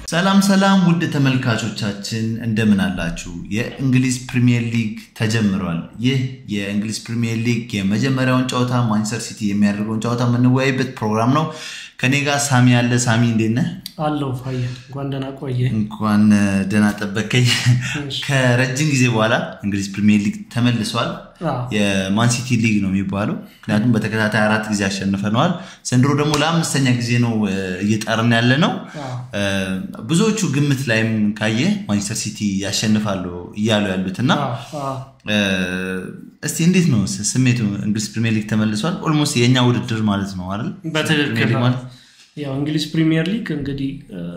ሰላም ሰላም ውድ ተመልካቾቻችን እንደምን አላችሁ? የእንግሊዝ ፕሪሚየር ሊግ ተጀምሯል። ይህ የእንግሊዝ ፕሪሚየር ሊግ የመጀመሪያውን ጨዋታ ማንቸስተር ሲቲ የሚያደርገውን ጨዋታ የምንወያይበት ፕሮግራም ነው። ከኔ ጋር ሳሚ ያለ። ሳሚ እንዴት ነህ? አለው ፋየ እንኳን ደህና ቆየ። እንኳን ደህና ጠበቀኝ። ከረጅም ጊዜ በኋላ እንግሊዝ ፕሪሚየር ሊግ ተመልሷል። የማንሲቲ ሊግ ነው የሚባለው፣ ምክንያቱም በተከታታይ አራት ጊዜ አሸንፈነዋል። ዘንድሮ ደግሞ ለአምስተኛ ጊዜ ነው እየጠርን ያለ ነው። ብዙዎቹ ግምት ላይም ካየ ማንቸስተር ሲቲ ያሸንፋሉ እያሉ ያሉት እና እስቲ እንዴት ነው ስሜቱ? እንግሊዝ ፕሪሚየር ሊግ ተመልሷል። ኦልሞስት የእኛ ውድድር ማለት ነው አይደል? በትክክል ያው እንግሊዝ ፕሪሚየር ሊግ እንግዲህ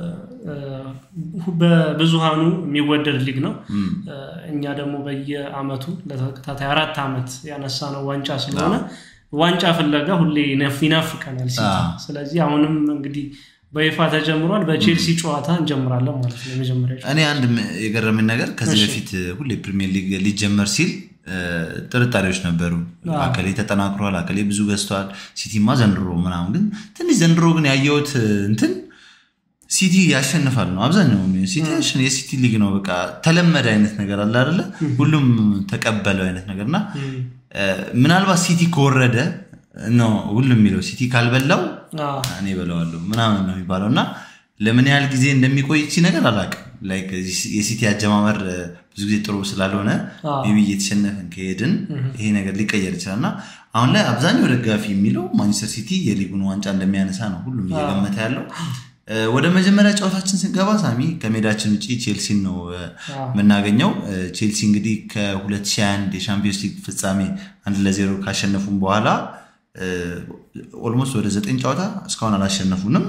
በብዙሃኑ የሚወደድ ሊግ ነው። እኛ ደግሞ በየአመቱ ለተከታታይ አራት ዓመት ያነሳ ነው ዋንጫ ስለሆነ ዋንጫ ፍለጋ ሁሌ ይናፍቀናል ሲቲ። ስለዚህ አሁንም እንግዲህ በይፋ ተጀምሯል። በቼልሲ ጨዋታ እንጀምራለን ማለት ነው። የመጀመሪያ እኔ አንድ የገረምን ነገር ከዚህ በፊት ሁሌ ፕሪሚየር ሊግ ሊጀመር ሲል ጥርጣሬዎች ነበሩ። አከሌ ተጠናክሯል፣ አከሌ ብዙ ገዝተዋል፣ ሲቲማ ዘንድሮ ምናምን። ግን ትንሽ ዘንድሮ ግን ያየሁት እንትን ሲቲ ያሸንፋል ነው አብዛኛው። ሲቲ የሲቲ ሊግ ነው በቃ ተለመደ አይነት ነገር አለ አይደለ? ሁሉም ተቀበለው አይነት ነገር እና ምናልባት ሲቲ ከወረደ ነው ሁሉም የሚለው ሲቲ ካልበላው እኔ በለዋለሁ ምናምን ነው የሚባለው እና ለምን ያህል ጊዜ እንደሚቆይ ቺ ነገር አላውቅም። የሲቲ አጀማመር ብዙ ጊዜ ጥሩ ስላልሆነ ቢ እየተሸነፍን ከሄድን ይሄ ነገር ሊቀየር ይችላል እና አሁን ላይ አብዛኛው ደጋፊ የሚለው ማንቸስተር ሲቲ የሊጉን ዋንጫ እንደሚያነሳ ነው ሁሉም እየገመተ ያለው። ወደ መጀመሪያ ጨዋታችን ስንገባ ሳሚ ከሜዳችን ውጭ ቼልሲን ነው የምናገኘው። ቼልሲ እንግዲህ ከ2021 የሻምፒዮንስ ሊግ ፍጻሜ አንድ ለዜሮ ካሸነፉም በኋላ ኦልሞስት ወደ ዘጠኝ ጨዋታ እስካሁን አላሸነፉንም።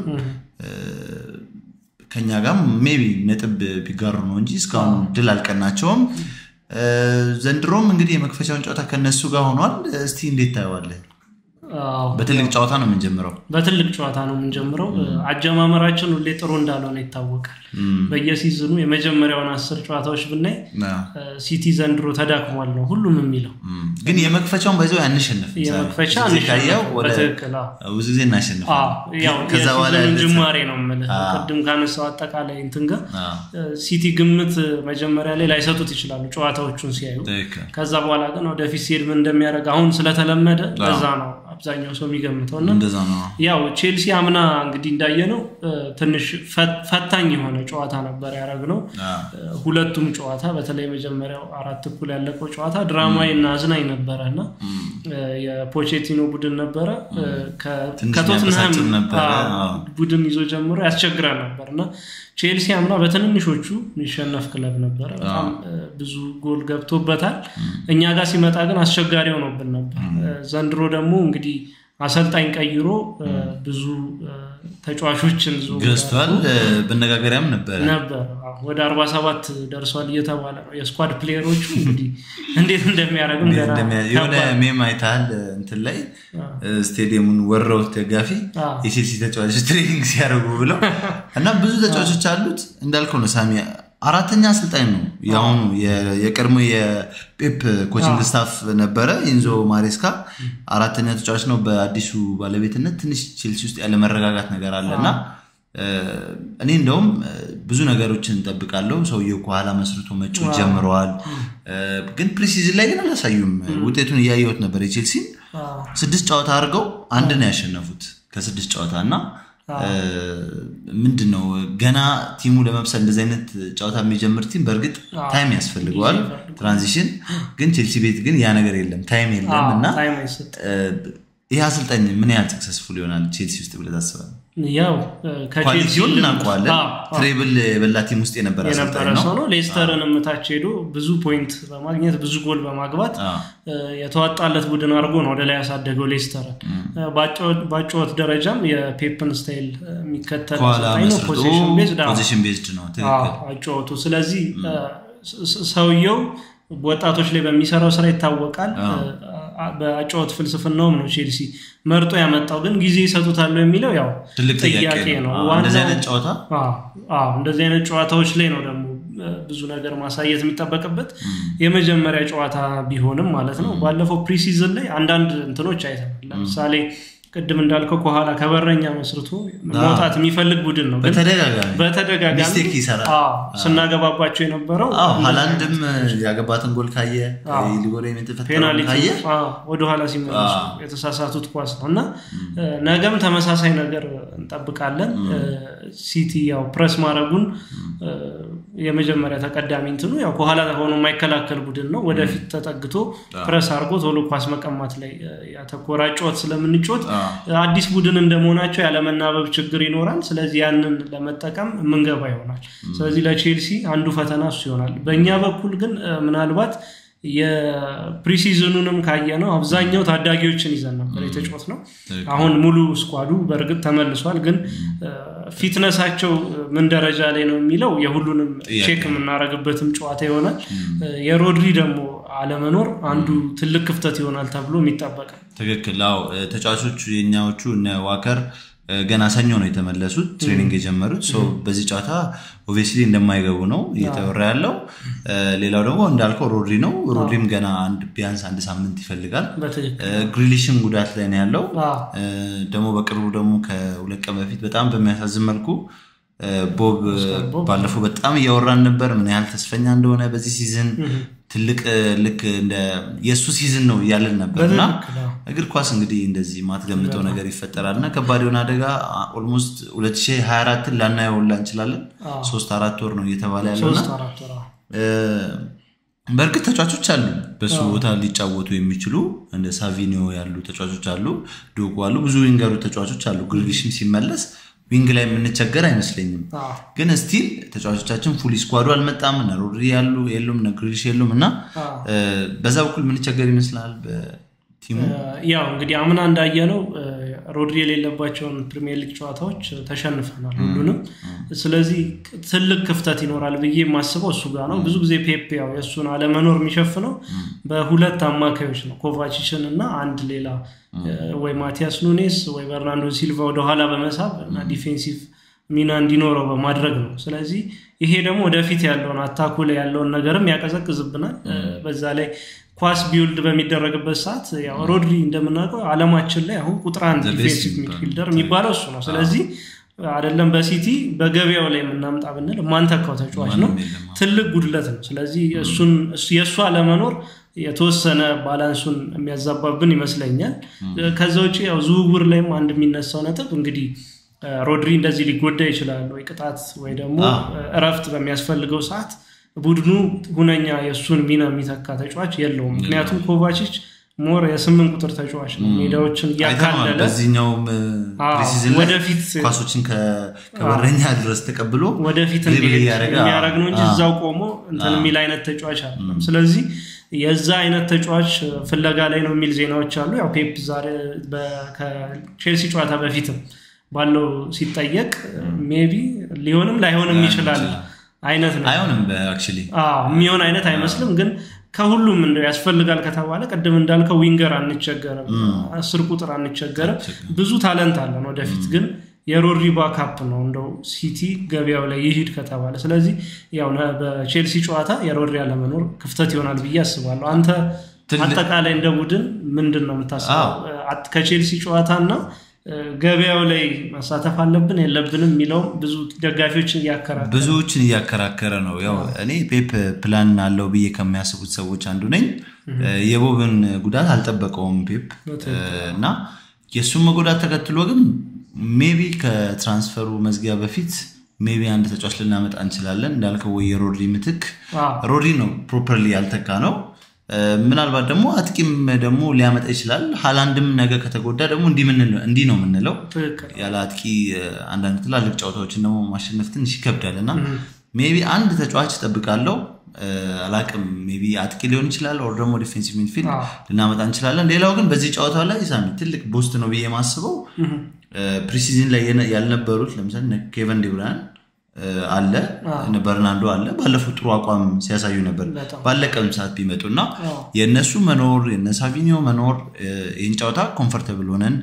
ከኛ ጋር ሜቢ ነጥብ ቢጋሩ ነው እንጂ እስካሁን ድል አልቀናቸውም። ዘንድሮም እንግዲህ የመክፈቻውን ጨዋታ ከነሱ ጋር ሆኗል። እስቲ እንዴት ታየዋለህ? በትልቅ ጨዋታ ነው የምንጀምረው። በትልቅ ጨዋታ ነው የምንጀምረው። አጀማመራችን ሁሌ ጥሩ እንዳልሆነ ይታወቃል። በየሲዝኑ የመጀመሪያውን አስር ጨዋታዎች ብናይ ሲቲ ዘንድሮ ተዳክሟል ነው ሁሉም የሚለው። ግን የመክፈቻውን ባይዘው ያንሸንፍ የመክፈቻ ብዙ ጊዜ እናሸንፍ ከዛ በኋላ ጅማሬ ነው የምልህ። ቅድም ካነሳው አጠቃላይ እንትን ጋር ሲቲ ግምት መጀመሪያ ላይ ላይሰጡት ይችላሉ ጨዋታዎቹን ሲያዩ። ከዛ በኋላ ግን ወደፊት ሲሄድ ምን እንደሚያደርግ አሁን ስለተለመደ ለዛ ነው አብዛኛው ሰው የሚገምተው እና ያው ቼልሲ አምና እንግዲህ እንዳየነው ትንሽ ፈታኝ የሆነ ጨዋታ ነበር ያደረግነው። ሁለቱም ጨዋታ በተለይ መጀመሪያው አራት እኩል ያለቀው ጨዋታ ድራማዊ እና አዝናኝ ነበረ እና የፖቼቲኖ ቡድን ነበረ ከቶትንሃም ቡድን ይዞ ጀምሮ ያስቸግራል ነበር እና ቼልሲ አምና በትንንሾቹ የሚሸነፍ ክለብ ነበረ። በጣም ብዙ ጎል ገብቶበታል። እኛ ጋር ሲመጣ ግን አስቸጋሪ ሆኖብን ነበር። ዘንድሮ ደግሞ እንግዲህ አሰልጣኝ ቀይሮ ብዙ ተጫዋቾችን ገዝቷል። በነጋገሪያም ነበረ ነበር ወደ 47 ደርሷል እየተባለ ነው። የስኳድ ፕሌየሮቹ እንግዲህ እንዴት እንደሚያደርግም የሆነ ሜም አይተሃል እንትን ላይ ስቴዲየሙን ወረውት ደጋፊ የቼልሲ ተጫዋቾች ትሬኒንግ ሲያደርጉ ብለው እና ብዙ ተጫዋቾች አሉት እንዳልከው ነው ሳሚ አራተኛ አሰልጣኝ ነው የአሁኑ የቀድሞ የፔፕ ኮችንግ ስታፍ ነበረ ኢንዞ ማሬስካ አራተኛ ተጫዋች ነው በአዲሱ ባለቤትነት ትንሽ ቼልሲ ውስጥ ያለ መረጋጋት ነገር አለ እና እኔ እንደውም ብዙ ነገሮችን እንጠብቃለሁ ሰውየው ከኋላ መስርቶ መጮት ጀምረዋል ግን ፕሪሲዝን ላይ ግን አላሳዩም ውጤቱን እያየሁት ነበር የቼልሲን ስድስት ጨዋታ አድርገው አንድ ነው ያሸነፉት ከስድስት ጨዋታ እና ምንድን ነው ገና ቲሙ ለመብሰል እንደዚህ አይነት ጨዋታ የሚጀምር ቲም በእርግጥ ታይም ያስፈልገዋል ትራንዚሽን ግን ቼልሲ ቤት ግን ያ ነገር የለም ታይም የለም እና ይህ አሰልጣኝ ምን ያህል ሰክሰስፉል ይሆናል ቼልሲ ውስጥ ብለህ ታስባለህ ያው ኳሊቲውን እናውቀዋለን ትሬብል የበላ ቲም ውስጥ የነበረ የነበረ ሰው ነው ሌስተርን ምታች ሄዶ ብዙ ፖይንት በማግኘት ብዙ ጎል በማግባት የተዋጣለት ቡድን አድርጎ ነው ወደ ላይ ያሳደገው ሌስተርን በአጨወት ደረጃም የፔፕን ስታይል የሚከተል ፖዚሽን ቤዝድ ነው አጨወቱ ስለዚህ ሰውየው ወጣቶች ላይ በሚሰራው ስራ ይታወቃል በአጨዋወት ፍልስፍናውም ነው ቼልሲ መርጦ ያመጣው ግን ጊዜ ይሰጡታሉ የሚለው ያው ጥያቄ ነው እንደዚህ አይነት ጨዋታዎች ላይ ነው ደግሞ ብዙ ነገር ማሳየት የሚጠበቅበት የመጀመሪያ ጨዋታ ቢሆንም ማለት ነው ባለፈው ፕሪሲዝን ላይ አንዳንድ እንትኖች አይተናል ለምሳሌ ቅድም እንዳልከው ከኋላ ከበረኛ መስርቶ መውጣት የሚፈልግ ቡድን ነው። በተደጋጋሚ ስናገባባቸው የነበረው ሀላንድም ያገባትን ጎል ካየ ሊጎላ ፔናልቲ ወደኋላ ሲመለሱ የተሳሳቱት ኳስ ነው እና ነገም ተመሳሳይ ነገር እንጠብቃለን። ሲቲ ያው ፕረስ ማድረጉን የመጀመሪያ ተቀዳሚ እንትኑ ያው ከኋላ ሆኖ የማይከላከል ቡድን ነው። ወደፊት ተጠግቶ ፕረስ አድርጎ ቶሎ ኳስ መቀማት ላይ ያተኮራ ጨዋታ ስለምንጮት አዲስ ቡድን እንደመሆናቸው ያለመናበብ ችግር ይኖራል። ስለዚህ ያንን ለመጠቀም የምንገባ ይሆናል። ስለዚህ ለቼልሲ አንዱ ፈተና እሱ ይሆናል። በእኛ በኩል ግን ምናልባት የፕሪሲዝኑንም ካየ ነው አብዛኛው ታዳጊዎችን ይዘን ነበር የተጫወት ነው። አሁን ሙሉ ስኳዱ በእርግጥ ተመልሷል፣ ግን ፊትነሳቸው ምን ደረጃ ላይ ነው የሚለው የሁሉንም ቼክ የምናደርግበትም ጨዋታ ይሆናል። የሮድሪ ደግሞ አለመኖር አንዱ ትልቅ ክፍተት ይሆናል ተብሎ የሚጠበቅ ትክክል። አዎ ተጫዋቾቹ የኛዎቹ እነ ዋከር ገና ሰኞ ነው የተመለሱት ትሬኒንግ የጀመሩት። በዚህ ጨዋታ ኦብቪየስሊ እንደማይገቡ ነው እየተወራ ያለው። ሌላው ደግሞ እንዳልከው ሮድሪ ነው። ሮድሪም ገና ቢያንስ አንድ ሳምንት ይፈልጋል። ግሪሊሽን ጉዳት ላይ ነው ያለው። ደግሞ በቅርቡ ደግሞ ከሁለት ቀን በፊት በጣም በሚያሳዝን መልኩ ቦብ ባለፈው በጣም እያወራን ነበር ምን ያህል ተስፈኛ እንደሆነ በዚህ ሲዝን ትልቅ ልክ እንደ የእሱ ሲዝን ነው እያለን ነበር እና እግር ኳስ እንግዲህ እንደዚህ ማትገምተው ነገር ይፈጠራል እና ከባድ የሆነ አደጋ ኦልሞስት 2024ን ላናየውላ እንችላለን። ሶስት አራት ወር ነው እየተባለ ያለውና በእርግጥ ተጫዋቾች አሉ በሱ ቦታ ሊጫወቱ የሚችሉ እንደ ሳቪኒዮ ያሉ ተጫዋቾች አሉ፣ ዶጉ አሉ፣ ብዙ ዊንገሩ ተጫዋቾች አሉ። ግሪሊሽም ሲመለስ ዊንግ ላይ የምንቸገር አይመስለኝም። ግን ስቲል ተጫዋቾቻችን ፉል ስኳዱ አልመጣም። እነ ሮድሪ ያሉ የሉም፣ እነ ግሪሊሽ የሉም እና በዛ በኩል የምንቸገር ይመስላል በቲሙ ያው እንግዲህ አምና እንዳየነው ሮድሪ የሌለባቸውን ፕሪሚየር ሊግ ጨዋታዎች ተሸንፈናል ሁሉንም። ስለዚህ ትልቅ ክፍተት ይኖራል ብዬ የማስበው እሱ ጋር ነው። ብዙ ጊዜ ፔፕ ያው የእሱን አለመኖር የሚሸፍነው በሁለት አማካዮች ነው፣ ኮቫቺችን እና አንድ ሌላ ወይ ማቲያስ ኑኔስ ወይ በርናንዶ ሲልቫ ወደኋላ በመሳብ እና ዲፌንሲቭ ሚና እንዲኖረው በማድረግ ነው። ስለዚህ ይሄ ደግሞ ወደፊት ያለውን አታኩ ላይ ያለውን ነገርም ያቀዘቅዝብናል። በዛ ላይ ኳስ ቢውልድ በሚደረግበት ሰዓት ያው ሮድሪ እንደምናውቀው አለማችን ላይ አሁን ቁጥር አንድ ዲፌንሲቭ ሚድፊልደር የሚባለው እሱ ነው። ስለዚህ አይደለም በሲቲ በገበያው ላይ የምናምጣ ብንል ማንተካው ተጫዋች ነው። ትልቅ ጉድለት ነው። ስለዚህ እሱን የእሱ አለመኖር የተወሰነ ባላንሱን የሚያዛባብን ይመስለኛል። ከዛ ውጭ ያው ዝውውር ላይም አንድ የሚነሳው ነጥብ እንግዲህ ሮድሪ እንደዚህ ሊጎዳ ይችላል ወይ ቅጣት ወይ ደግሞ እረፍት በሚያስፈልገው ሰዓት ቡድኑ ሁነኛ የእሱን ሚና የሚተካ ተጫዋች የለውም። ምክንያቱም ኮቫቺች ሞር የስምንት ቁጥር ተጫዋች ነው። ሜዳዎችን እያካለለ በዚህኛውም ወደፊት ኳሶችን ከበረኛ ድረስ ተቀብሎ ወደፊት የሚያደርግ ነው እንጂ እዛው ቆሞ እንትን የሚል አይነት ተጫዋች አለ። ስለዚህ የዛ አይነት ተጫዋች ፍለጋ ላይ ነው የሚል ዜናዎች አሉ። ያው ፔፕ ዛሬ ከቼልሲ ጨዋታ በፊትም ባለው ሲጠየቅ ሜቢ ሊሆንም ላይሆንም ይችላል አይነት ነው። አይሆንም የሚሆን አይነት አይመስልም ግን ከሁሉም እንደው ያስፈልጋል ከተባለ ቅድም እንዳልከው ዊንገር አንቸገርም፣ አስር ቁጥር አንቸገርም። ብዙ ታለንት አለን ወደፊት ግን የሮድሪ ባካፕ ነው እንደው ሲቲ ገበያው ላይ ይሂድ ከተባለ። ስለዚህ ያው በቼልሲ ጨዋታ የሮድሪ አለመኖር ክፍተት ይሆናል ብዬ አስባለሁ። አንተ አጠቃላይ እንደ ቡድን ምንድን ነው የምታስበው ከቼልሲ ጨዋታ እና ገበያው ላይ መሳተፍ አለብን የለብንም የሚለውም ብዙ ደጋፊዎችን እያከራከረ ብዙዎችን እያከራከረ ነው። ያው እኔ ፔፕ ፕላን አለው ብዬ ከሚያስቡት ሰዎች አንዱ ነኝ። የቦብን ጉዳት አልጠበቀውም ፔፕ እና የእሱን መጎዳት ተከትሎ ግን ሜቢ ከትራንስፈሩ መዝጊያ በፊት ሜቢ አንድ ተጫዋች ልናመጣ እንችላለን እንዳልከው ወይ የሮድሪ ምትክ ሮድሪ ነው ፕሮፐርሊ ያልተካ ነው ምናልባት ደግሞ አጥቂም ደግሞ ሊያመጣ ይችላል። ሃላንድም ነገ ከተጎዳ ደግሞ እንዲህ ነው የምንለው። ያለ አጥቂ አንዳንድ ትላልቅ ጨዋታዎችን ደግሞ ማሸነፍ ትንሽ ይከብዳል እና ሜቢ አንድ ተጫዋች እጠብቃለሁ። አላቅም ሜቢ አጥቂ ሊሆን ይችላል፣ ኦር ደግሞ ዲፌንሲቭ ሚድፊልድ ልናመጣ እንችላለን። ሌላው ግን በዚህ ጨዋታ ላይ ሳሚ ትልቅ ቦስት ነው ብዬ የማስበው ፕሪሲዝን ላይ ያልነበሩት ለምሳሌ ኬቨን ዲብራያን አለ በርናንዶ አለ ባለፉት ጥሩ አቋም ሲያሳዩ ነበር ባለቀም ሰዓት ቢመጡ እና የእነሱ መኖር የነ ሳቪኒዮ መኖር ይህን ጨዋታ ኮምፈርተብል ሆነን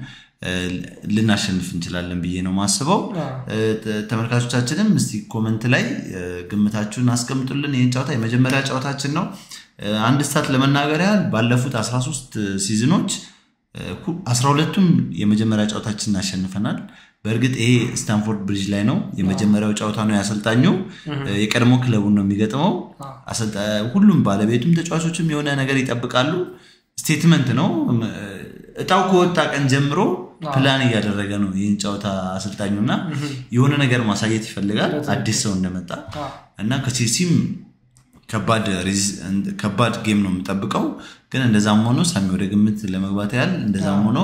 ልናሸንፍ እንችላለን ብዬ ነው ማስበው ተመልካቾቻችንም እስቲ ኮመንት ላይ ግምታችሁን አስቀምጡልን ይህን ጨዋታ የመጀመሪያ ጨዋታችን ነው አንድ ስታት ለመናገር ያህል ባለፉት 13 ሲዝኖች አስራ ሁለቱም የመጀመሪያ ጨዋታችንን አሸንፈናል። በእርግጥ ይሄ ስታንፎርድ ብሪጅ ላይ ነው የመጀመሪያው ጨዋታ ነው። ያሰልጣኙ የቀድሞ ክለቡን ነው የሚገጥመው። ሁሉም ባለቤቱም ተጫዋቾችም የሆነ ነገር ይጠብቃሉ። ስቴትመንት ነው። እጣው ከወጣ ቀን ጀምሮ ፕላን እያደረገ ነው ይህን ጨዋታ አሰልጣኙ እና የሆነ ነገር ማሳየት ይፈልጋል አዲስ ሰው እንደመጣ እና ከቼልሲም ከባድ ጌም ነው የምጠብቀው። ግን እንደዛም ሆኖ ሳሚ ወደ ግምት ለመግባት ያህል እንደዛም ሆኖ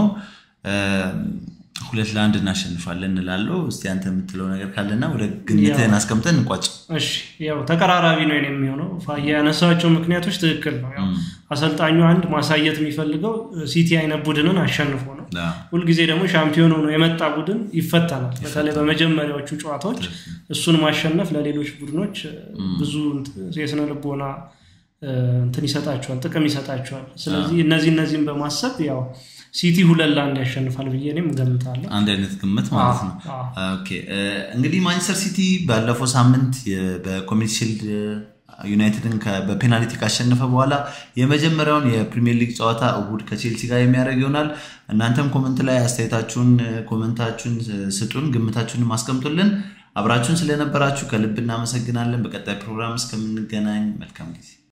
ሁለት ለአንድ እናሸንፋለን እንላለው። እስቲ አንተ የምትለው ነገር ካለና ወደ ግምትህን አስቀምጠን እንቋጭ። እሺ ያው ተቀራራቢ ነው የሚሆነው። ያነሳቸው ምክንያቶች ትክክል ነው። ያው አሰልጣኙ አንድ ማሳየት የሚፈልገው ሲቲ አይነት ቡድንን አሸንፎ ነው። ሁልጊዜ ደግሞ ሻምፒዮን ሆኖ የመጣ ቡድን ይፈተናል። በተለይ በመጀመሪያዎቹ ጨዋታዎች እሱን ማሸነፍ ለሌሎች ቡድኖች ብዙ የስነ ልቦና እንትን ይሰጣቸዋል፣ ጥቅም ይሰጣቸዋል። ስለዚህ እነዚህ እነዚህም በማሰብ ያው ሲቲ ሁለት ለአንድ ያሸንፋል ብዬ እኔም እገምታለሁ። አንድ አይነት ግምት ማለት ነው። እንግዲህ ማንቸስተር ሲቲ ባለፈው ሳምንት በኮሚኒቲ ሺልድ ዩናይትድን በፔናልቲ ካሸነፈ በኋላ የመጀመሪያውን የፕሪሚየር ሊግ ጨዋታ እሁድ ከቼልሲ ጋር የሚያደርግ ይሆናል። እናንተም ኮመንት ላይ አስተያየታችሁን ኮመንታችሁን ስጡን፣ ግምታችሁን ማስቀምጡልን። አብራችሁን ስለነበራችሁ ከልብ እናመሰግናለን። በቀጣይ ፕሮግራም እስከምንገናኝ መልካም ጊዜ